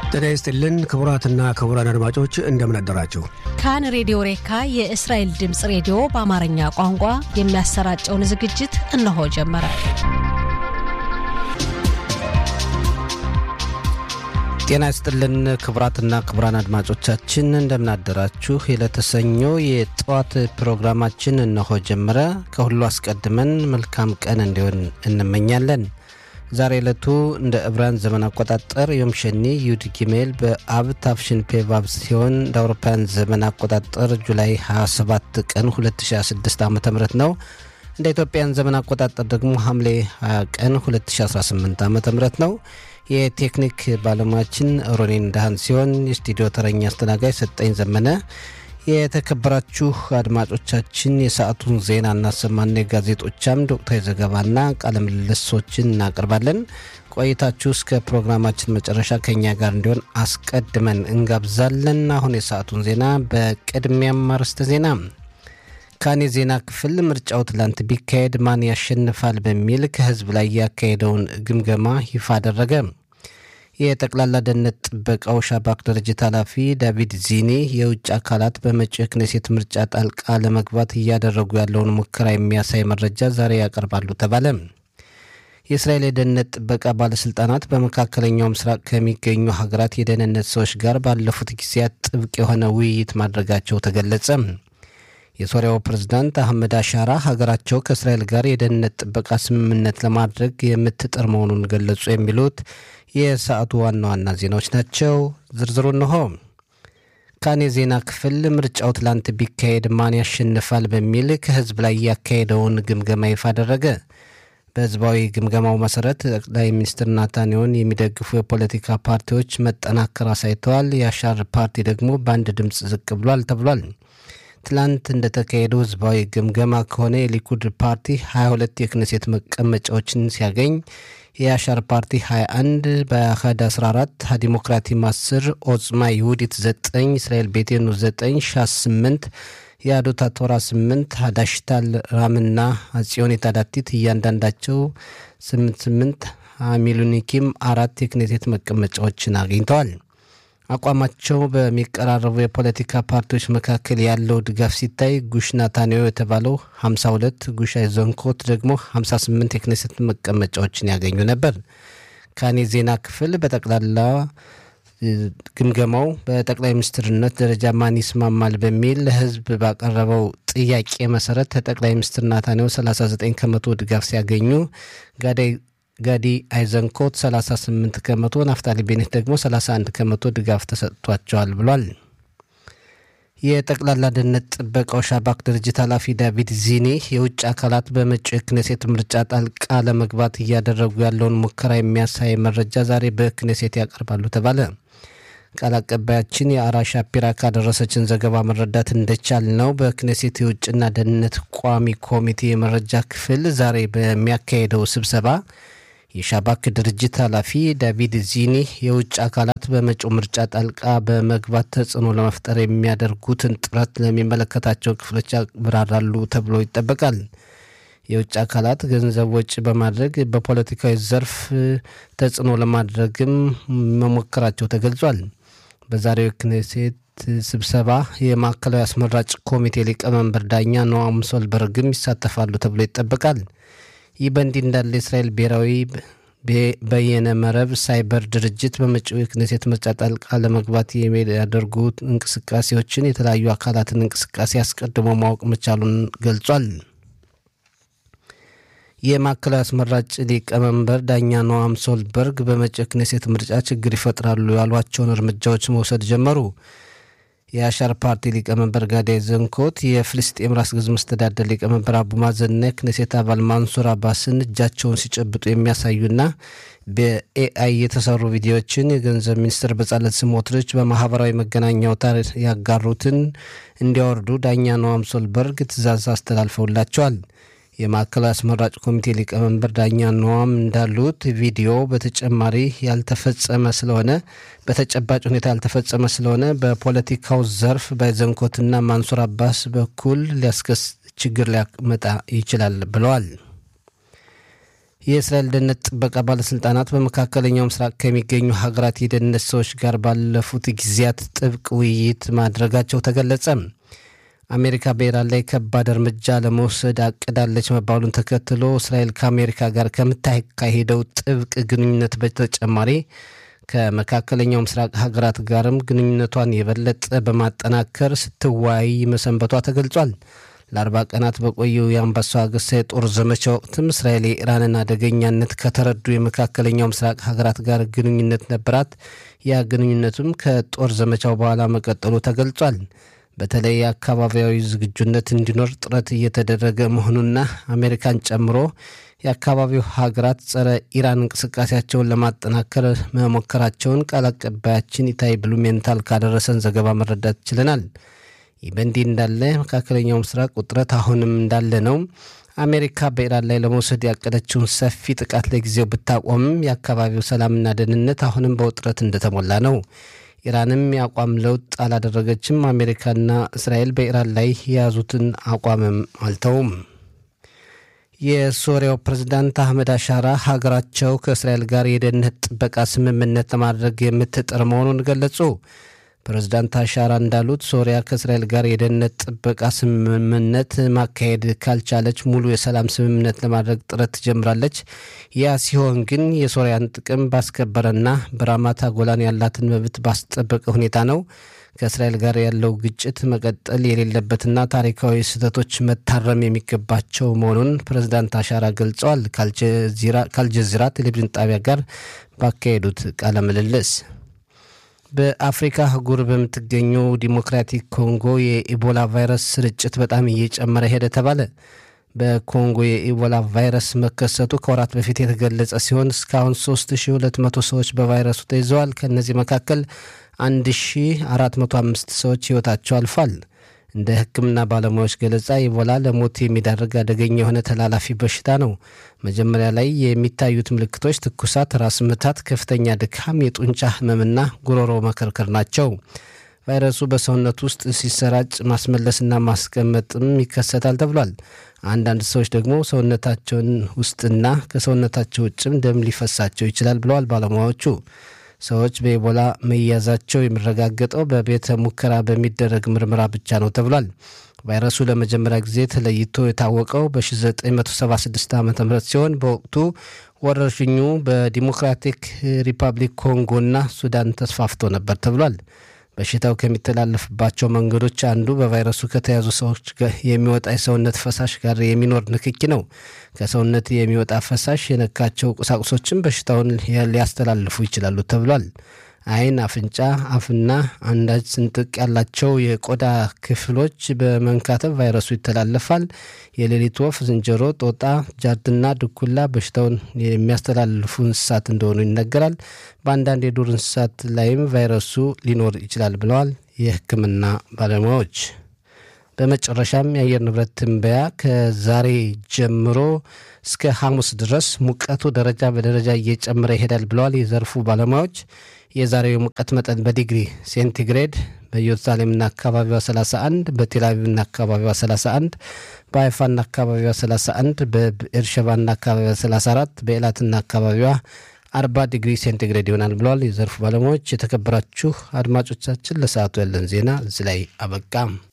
ጤና ይስጥልን ክቡራትና ክቡራን አድማጮች እንደምን አደራችሁ። ካን ሬዲዮ ሬካ የእስራኤል ድምፅ ሬዲዮ በአማርኛ ቋንቋ የሚያሰራጨውን ዝግጅት እነሆ ጀመረ። ጤና ይስጥልን ክቡራትና ክቡራን አድማጮቻችን እንደምን አደራችሁ። የለተሰኞ የጠዋት ፕሮግራማችን እነሆ ጀመረ። ከሁሉ አስቀድመን መልካም ቀን እንዲሆን እንመኛለን። ዛሬ ዕለቱ እንደ ዕብራውያን ዘመን አቆጣጠር ዮም ሸኒ ዩድ ጊሜል በአብ ታፍሽን ፔቫብ ሲሆን እንደ አውሮፓውያን ዘመን አቆጣጠር ጁላይ 27 ቀን 2026 ዓ ም ነው። እንደ ኢትዮጵያን ዘመን አቆጣጠር ደግሞ ሐምሌ 20 ቀን 2018 ዓ ም ነው። የቴክኒክ ባለሙያችን ሮኔን ዳህን ሲሆን የስቱዲዮ ተረኛ አስተናጋጅ ሰጠኝ ዘመነ። የተከበራችሁ አድማጮቻችን የሰዓቱን ዜና እናሰማና የጋዜጦች አምድ ወቅታዊ ዘገባና ቃለ ምልልሶችን እናቀርባለን። ቆይታችሁ እስከ ፕሮግራማችን መጨረሻ ከኛ ጋር እንዲሆን አስቀድመን እንጋብዛለን። አሁን የሰዓቱን ዜና በቅድሚያም አርዕስተ ዜና ካን የዜና ክፍል ምርጫው ትላንት ቢካሄድ ማን ያሸንፋል በሚል ከህዝብ ላይ ያካሄደውን ግምገማ ይፋ አደረገ። የጠቅላላ ደህንነት ጥበቃው ሻባክ ድርጅት ኃላፊ ዳቪድ ዚኒ የውጭ አካላት በመጪው የክኔሴት ምርጫ ጣልቃ ለመግባት እያደረጉ ያለውን ሙከራ የሚያሳይ መረጃ ዛሬ ያቀርባሉ ተባለ። የእስራኤል የደህንነት ጥበቃ ባለስልጣናት በመካከለኛው ምስራቅ ከሚገኙ ሀገራት የደህንነት ሰዎች ጋር ባለፉት ጊዜያት ጥብቅ የሆነ ውይይት ማድረጋቸው ተገለጸ። የሶሪያው ፕሬዝዳንት አህመድ አሻራ ሀገራቸው ከእስራኤል ጋር የደህንነት ጥበቃ ስምምነት ለማድረግ የምትጥር መሆኑን ገለጹ። የሚሉት የሰዓቱ ዋና ዋና ዜናዎች ናቸው። ዝርዝሩ እንሆ። ካን የዜና ክፍል ምርጫው ትላንት ቢካሄድ ማን ያሸንፋል በሚል ከህዝብ ላይ ያካሄደውን ግምገማ ይፋ አደረገ። በህዝባዊ ግምገማው መሰረት ጠቅላይ ሚኒስትር ናታንያሁን የሚደግፉ የፖለቲካ ፓርቲዎች መጠናከር አሳይተዋል። የአሻር ፓርቲ ደግሞ በአንድ ድምፅ ዝቅ ብሏል ተብሏል። ትላንት እንደተካሄደው ህዝባዊ ግምገማ ከሆነ የሊኩድ ፓርቲ 22 የክነሴት መቀመጫዎችን ሲያገኝ የአሻር ፓርቲ 21፣ በአህድ 14፣ ዲሞክራቲም 10፣ ኦጽማ ይሁዲት 9፣ እስራኤል ቤቴኑ 9፣ ሻስ 8፣ የአዶታ ቶራ 8፣ ሀዳሽታል ራምና አጽዮን የታዳቲት እያንዳንዳቸው 88፣ ሚሉኒኪም አራት የክኔሴት መቀመጫዎችን አግኝተዋል። አቋማቸው በሚቀራረቡ የፖለቲካ ፓርቲዎች መካከል ያለው ድጋፍ ሲታይ ጉሽ ናታንያሁ የተባለው 52 ጉሽ አይዘንኮት ደግሞ 58 የክኔሴት መቀመጫዎችን ያገኙ ነበር። ካኔ ዜና ክፍል በጠቅላላ ግምገማው በጠቅላይ ሚኒስትርነት ደረጃ ማን ይስማማል በሚል ለህዝብ ባቀረበው ጥያቄ መሰረት ጠቅላይ ሚኒስትር ናታንያሁ 39 ከመቶ ድጋፍ ሲያገኙ ጋዳይ ጋዲ አይዘንኮት 38 ከመቶ፣ ናፍታሊ ቤኔት ደግሞ 31 ከመቶ ድጋፍ ተሰጥቷቸዋል ብሏል። የጠቅላላ ደህንነት ጥበቃው ሻባክ ድርጅት ኃላፊ ዳቪድ ዚኒ የውጭ አካላት በመጪው የክኔሴት ምርጫ ጣልቃ ለመግባት እያደረጉ ያለውን ሙከራ የሚያሳይ መረጃ ዛሬ በክኔሴት ያቀርባሉ ተባለ። ቃል አቀባያችን የአራ ሻፒራ ካደረሰችን ዘገባ መረዳት እንደቻል ነው በክኔሴት የውጭና ደህንነት ቋሚ ኮሚቴ የመረጃ ክፍል ዛሬ በሚያካሄደው ስብሰባ የሻባክ ድርጅት ኃላፊ ዳቪድ ዚኒ የውጭ አካላት በመጪው ምርጫ ጣልቃ በመግባት ተጽዕኖ ለመፍጠር የሚያደርጉትን ጥረት ለሚመለከታቸው ክፍሎች ያብራራሉ ተብሎ ይጠበቃል። የውጭ አካላት ገንዘብ ወጪ በማድረግ በፖለቲካዊ ዘርፍ ተጽዕኖ ለማድረግም መሞከራቸው ተገልጿል። በዛሬው የክኔሴት ስብሰባ የማዕከላዊ አስመራጭ ኮሚቴ ሊቀመንበር ዳኛ ኖአም ሶልበርግም ይሳተፋሉ ተብሎ ይጠበቃል። ይህ በእንዲህ እንዳለ የእስራኤል ብሔራዊ በየነ መረብ ሳይበር ድርጅት በመጪው የክኔሴት ምርጫ ጣልቃ ለመግባት የሚያደርጉ እንቅስቃሴዎችን የተለያዩ አካላትን እንቅስቃሴ አስቀድሞ ማወቅ መቻሉን ገልጿል። የማዕከላዊ አስመራጭ ሊቀመንበር ዳኛ ኖአም ሶልበርግ በመጪው የክኔሴት ምርጫ ችግር ይፈጥራሉ ያሏቸውን እርምጃዎች መውሰድ ጀመሩ። የአሻር ፓርቲ ሊቀመንበር ጋዳይ ዘንኮት የፍልስጤም ራስ ገዝ መስተዳደር ሊቀመንበር አቡ ማዘንና የክኔሴት አባል ማንሱር አባስን እጃቸውን ሲጨብጡ የሚያሳዩና በኤአይ የተሰሩ ቪዲዮዎችን የገንዘብ ሚኒስትር በጻለት ስሞትሪች በማህበራዊ መገናኛ አውታር ያጋሩትን እንዲያወርዱ ዳኛ ኖአም ሶልበርግ ትዕዛዝ አስተላልፈውላቸዋል። የማዕከላዊ አስመራጭ ኮሚቴ ሊቀመንበር ዳኛ ኖዋም እንዳሉት ቪዲዮ በተጨማሪ ያልተፈጸመ ስለሆነ በተጨባጭ ሁኔታ ያልተፈጸመ ስለሆነ በፖለቲካው ዘርፍ በዘንኮትና ማንሱር አባስ በኩል ሊያስከስ ችግር ሊያመጣ ይችላል ብለዋል። የእስራኤል ደህንነት ጥበቃ ባለስልጣናት በመካከለኛው ምስራቅ ከሚገኙ ሀገራት የደህንነት ሰዎች ጋር ባለፉት ጊዜያት ጥብቅ ውይይት ማድረጋቸው ተገለጸ። አሜሪካ በኢራን ላይ ከባድ እርምጃ ለመውሰድ አቅዳለች መባሉን ተከትሎ እስራኤል ከአሜሪካ ጋር ከምታካሄደው ጥብቅ ግንኙነት በተጨማሪ ከመካከለኛው ምስራቅ ሀገራት ጋርም ግንኙነቷን የበለጠ በማጠናከር ስትወያይ መሰንበቷ ተገልጿል። ለአርባ ቀናት በቆየው የአንበሳ ገሳ የጦር ዘመቻ ወቅትም እስራኤል የኢራንን አደገኛነት ከተረዱ የመካከለኛው ምስራቅ ሀገራት ጋር ግንኙነት ነበራት። ያ ግንኙነቱም ከጦር ዘመቻው በኋላ መቀጠሉ ተገልጿል። በተለይ የአካባቢያዊ ዝግጁነት እንዲኖር ጥረት እየተደረገ መሆኑና አሜሪካን ጨምሮ የአካባቢው ሀገራት ጸረ ኢራን እንቅስቃሴያቸውን ለማጠናከር መሞከራቸውን ቃል አቀባያችን ኢታይ ብሉሜንታል ካደረሰን ዘገባ መረዳት ችለናል። ይህ በእንዲህ እንዳለ መካከለኛው ምስራቅ ውጥረት አሁንም እንዳለ ነው። አሜሪካ በኢራን ላይ ለመውሰድ ያቀደችውን ሰፊ ጥቃት ለጊዜው ብታቆምም የአካባቢው ሰላምና ደህንነት አሁንም በውጥረት እንደተሞላ ነው። ኢራንም የአቋም ለውጥ አላደረገችም። አሜሪካና እስራኤል በኢራን ላይ የያዙትን አቋምም አልተውም። የሶሪያው ፕሬዝዳንት አህመድ አሻራ ሀገራቸው ከእስራኤል ጋር የደህንነት ጥበቃ ስምምነት ለማድረግ የምትጥር መሆኑን ገለጹ። ፕሬዝዳንት አሻራ እንዳሉት ሶሪያ ከእስራኤል ጋር የደህንነት ጥበቃ ስምምነት ማካሄድ ካልቻለች ሙሉ የሰላም ስምምነት ለማድረግ ጥረት ትጀምራለች። ያ ሲሆን ግን የሶሪያን ጥቅም ባስከበረና በራማታ ጎላን ያላትን መብት ባስጠበቀ ሁኔታ ነው። ከእስራኤል ጋር ያለው ግጭት መቀጠል የሌለበትና ታሪካዊ ስህተቶች መታረም የሚገባቸው መሆኑን ፕሬዝዳንት አሻራ ገልጸዋል። ከአልጀዚራ ቴሌቪዥን ጣቢያ ጋር ባካሄዱት ቃለ ምልልስ በአፍሪካ አህጉር በምትገኘው ዲሞክራቲክ ኮንጎ የኢቦላ ቫይረስ ስርጭት በጣም እየጨመረ ሄደ ተባለ። በኮንጎ የኢቦላ ቫይረስ መከሰቱ ከወራት በፊት የተገለጸ ሲሆን እስካሁን 3200 ሰዎች በቫይረሱ ተይዘዋል። ከእነዚህ መካከል 1405 ሰዎች ሕይወታቸው አልፏል። እንደ ሕክምና ባለሙያዎች ገለጻ ኢቦላ ለሞት የሚዳርግ አደገኛ የሆነ ተላላፊ በሽታ ነው። መጀመሪያ ላይ የሚታዩት ምልክቶች ትኩሳት፣ ራስ ምታት፣ ከፍተኛ ድካም፣ የጡንቻ ህመምና ጉሮሮ መከርከር ናቸው። ቫይረሱ በሰውነት ውስጥ ሲሰራጭ ማስመለስና ማስቀመጥም ይከሰታል ተብሏል። አንዳንድ ሰዎች ደግሞ ሰውነታቸውን ውስጥና ከሰውነታቸው ውጭም ደም ሊፈሳቸው ይችላል ብለዋል ባለሙያዎቹ። ሰዎች በኢቦላ መያዛቸው የሚረጋገጠው በቤተ ሙከራ በሚደረግ ምርመራ ብቻ ነው ተብሏል። ቫይረሱ ለመጀመሪያ ጊዜ ተለይቶ የታወቀው በ1976 ዓ ም ሲሆን በወቅቱ ወረርሽኙ በዲሞክራቲክ ሪፐብሊክ ኮንጎና ሱዳን ተስፋፍቶ ነበር ተብሏል። በሽታው ከሚተላለፍባቸው መንገዶች አንዱ በቫይረሱ ከተያዙ ሰዎች የሚወጣ የሰውነት ፈሳሽ ጋር የሚኖር ንክኪ ነው። ከሰውነት የሚወጣ ፈሳሽ የነካቸው ቁሳቁሶችም በሽታውን ሊያስተላልፉ ይችላሉ ተብሏል። ዓይን፣ አፍንጫ፣ አፍና አንዳች ስንጥቅ ያላቸው የቆዳ ክፍሎች በመንካተብ ቫይረሱ ይተላለፋል። የሌሊት ወፍ፣ ዝንጀሮ፣ ጦጣ፣ ጃርትና ድኩላ በሽታውን የሚያስተላልፉ እንስሳት እንደሆኑ ይነገራል። በአንዳንድ የዱር እንስሳት ላይም ቫይረሱ ሊኖር ይችላል ብለዋል የሕክምና ባለሙያዎች። በመጨረሻም የአየር ንብረት ትንበያ ከዛሬ ጀምሮ እስከ ሐሙስ ድረስ ሙቀቱ ደረጃ በደረጃ እየጨመረ ይሄዳል ብለዋል የዘርፉ ባለሙያዎች። የዛሬው የሙቀት መጠን በዲግሪ ሴንቲግሬድ በኢየሩሳሌምና አካባቢዋ 31፣ በቴልአቪቭና አካባቢዋ 31፣ በሀይፋና አካባቢዋ 31፣ በኤርሸባና አካባቢዋ 34፣ በኤላትና አካባቢዋ 40 ዲግሪ ሴንቲግሬድ ይሆናል ብለዋል የዘርፉ ባለሙያዎች። የተከበራችሁ አድማጮቻችን ለሰዓቱ ያለን ዜና እዚህ ላይ አበቃም።